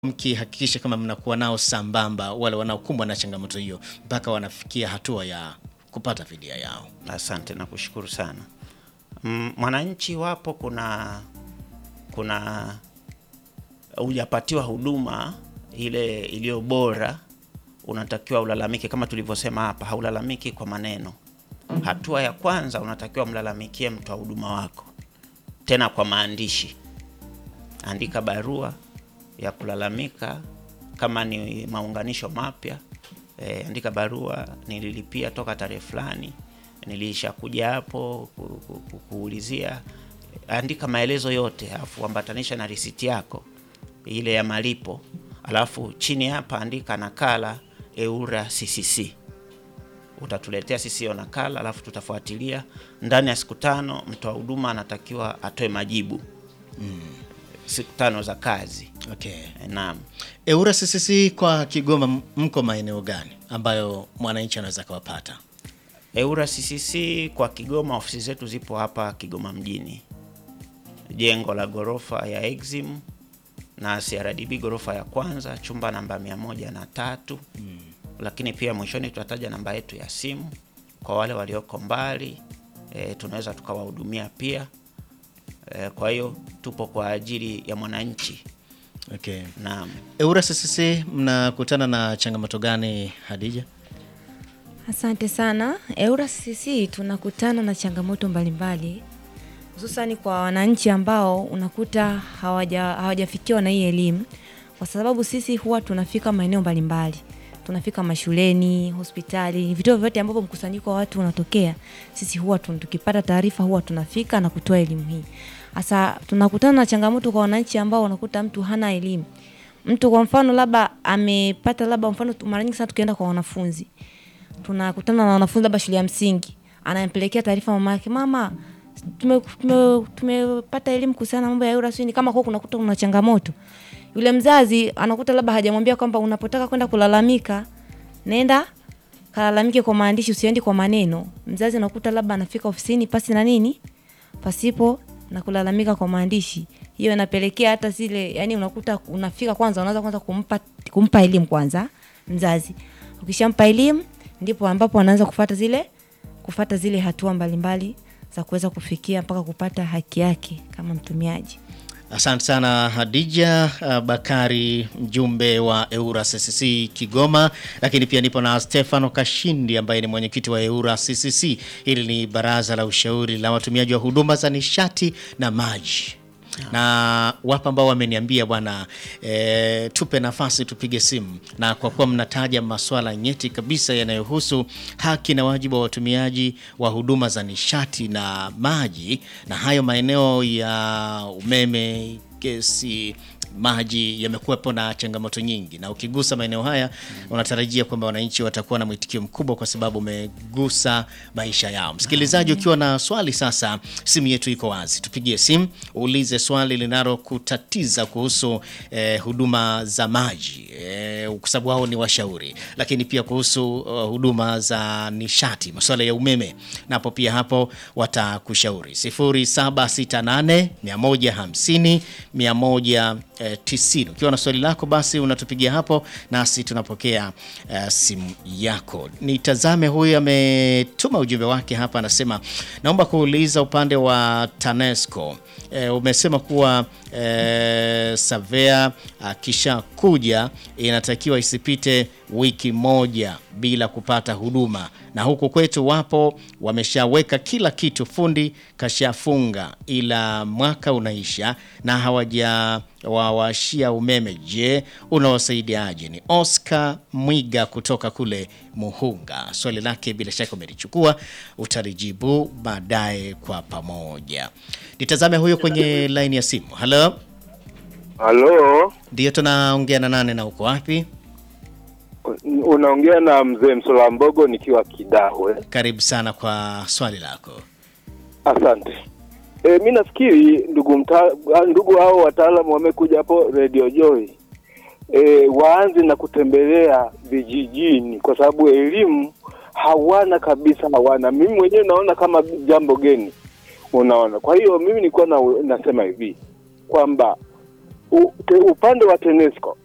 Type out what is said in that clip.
mkihakikisha kama mnakuwa nao sambamba wale wanaokumbwa na changamoto hiyo mpaka wanafikia hatua ya kupata fidia yao. Asante na kushukuru sana. Mm, Mwananchi wapo, kuna kuna hujapatiwa huduma ile iliyo bora, unatakiwa ulalamike. Kama tulivyosema hapa, haulalamiki kwa maneno. Hatua ya kwanza unatakiwa mlalamikie mtoa huduma wako, tena kwa maandishi. Andika barua ya kulalamika, kama ni maunganisho mapya e, andika barua, nililipia toka tarehe fulani, nilishakuja hapo ku, ku, ku, kuulizia. Andika maelezo yote, alafu ambatanisha na risiti yako ile ya malipo, alafu chini hapa andika nakala EWURA CCC utatuletea sisi hiyo nakala, alafu tutafuatilia ndani ya siku tano. Mtoa huduma anatakiwa atoe majibu siku tano za kazi. Okay. E, naam. EWURA CCC kwa Kigoma m- mko maeneo gani ambayo mwananchi anaweza kawapata? EWURA CCC kwa Kigoma, ofisi zetu zipo hapa Kigoma mjini, jengo la ghorofa ya Exim na CRDB ghorofa ya kwanza, chumba namba mia moja na tatu. Lakini pia mwishoni tutataja namba yetu ya simu kwa wale walioko mbali e, tunaweza tukawahudumia pia e, kwa hiyo tupo kwa ajili ya mwananchi. Okay. Naam. EWURA CCC mnakutana na changamoto gani Hadija? Asante sana. EWURA CCC tunakutana na changamoto mbalimbali hususani kwa wananchi ambao unakuta hawaja hawajafikiwa na hii elimu, kwa sababu sisi huwa tunafika maeneo mbalimbali, tunafika mashuleni, hospitali, vituo vyote ambapo mkusanyiko wa watu unatokea, sisi huwa tun- tukipata taarifa huwa tunafika na kutoa elimu hii. Sasa tunakutana na changamoto kwa wananchi ambao unakuta mtu hana elimu. Mtu kwa mfano labda amepata labda mfano, mara nyingi sana tukienda kwa wanafunzi tunakutana na wanafunzi labda shule ya msingi, anampelekea taarifa mama yake, mama, tumepata tume, tumepata elimu kuhusiana na mambo ya EWURA, sijui ni kama kwa kunakuta kuna changamoto. Yule mzazi anakuta labda hajamwambia kwamba unapotaka kwenda kulalamika, nenda kalalamike kwa maandishi, usiendi kwa maneno. Mzazi anakuta labda anafika ofisini pasi na nini, pasipo na kulalamika kwa maandishi. Hiyo inapelekea hata zile, yani unakuta unafika kwanza, unaanza kwanza kumpa kumpa elimu kwanza mzazi. Ukishampa elimu ndipo ambapo anaanza kufata zile kufata zile hatua mbalimbali za kuweza kufikia mpaka kupata haki yake kama mtumiaji. Asante sana Hadija uh, Bakari, mjumbe wa EWURA CCC Kigoma, lakini pia nipo na Stefano Kashindi ambaye ni mwenyekiti wa EWURA CCC. Hili ni baraza la ushauri la watumiaji wa huduma za nishati na maji na wapo ambao wameniambia bwana e, tupe nafasi tupige simu, na kwa kuwa mnataja masuala nyeti kabisa yanayohusu haki na wajibu wa watumiaji wa huduma za nishati na maji, na hayo maeneo ya umeme, gesi, maji yamekuwepo na changamoto nyingi, na ukigusa maeneo haya unatarajia kwamba wananchi watakuwa na mwitikio mkubwa, kwa sababu umegusa maisha yao. Msikilizaji, ukiwa na swali sasa, simu yetu iko wazi, tupigie simu uulize swali linalokutatiza kuhusu eh, huduma za maji eh, kwa sababu hao ni washauri, lakini pia kuhusu uh, huduma za nishati, masuala ya umeme, napo pia hapo watakushauri 0768 150 190. Ukiwa na swali lako basi unatupigia hapo, nasi tunapokea uh, simu yako. Nitazame huyu ametuma ujumbe wake hapa, anasema naomba kuuliza upande wa TANESCO e, umesema kuwa e, Savea akisha kuja inatakiwa isipite wiki moja bila kupata huduma, na huku kwetu wapo wameshaweka kila kitu, fundi kashafunga, ila mwaka unaisha na hawaja wawashia umeme. Je, unawasaidiaje? Ni Oscar Mwiga kutoka kule Muhunga. Swali lake bila shaka umelichukua, utalijibu baadaye kwa pamoja. Nitazame huyo kwenye laini ya simu. Halo, Halo, ndiyo, tunaongea na nane na uko wapi? unaongea na mzee Msola Mbogo nikiwa Kidawe. Karibu sana kwa swali lako. Asante. E, mi nafikiri ndugu mta, ndugu hao wataalamu wamekuja hapo Radio Joy e, waanze na kutembelea vijijini, kwa sababu elimu hawana kabisa, hawana. Mimi mwenyewe naona kama jambo geni, unaona. Kwa hiyo mimi nilikuwa na, nasema hivi kwamba u- te- upande wa TANESCO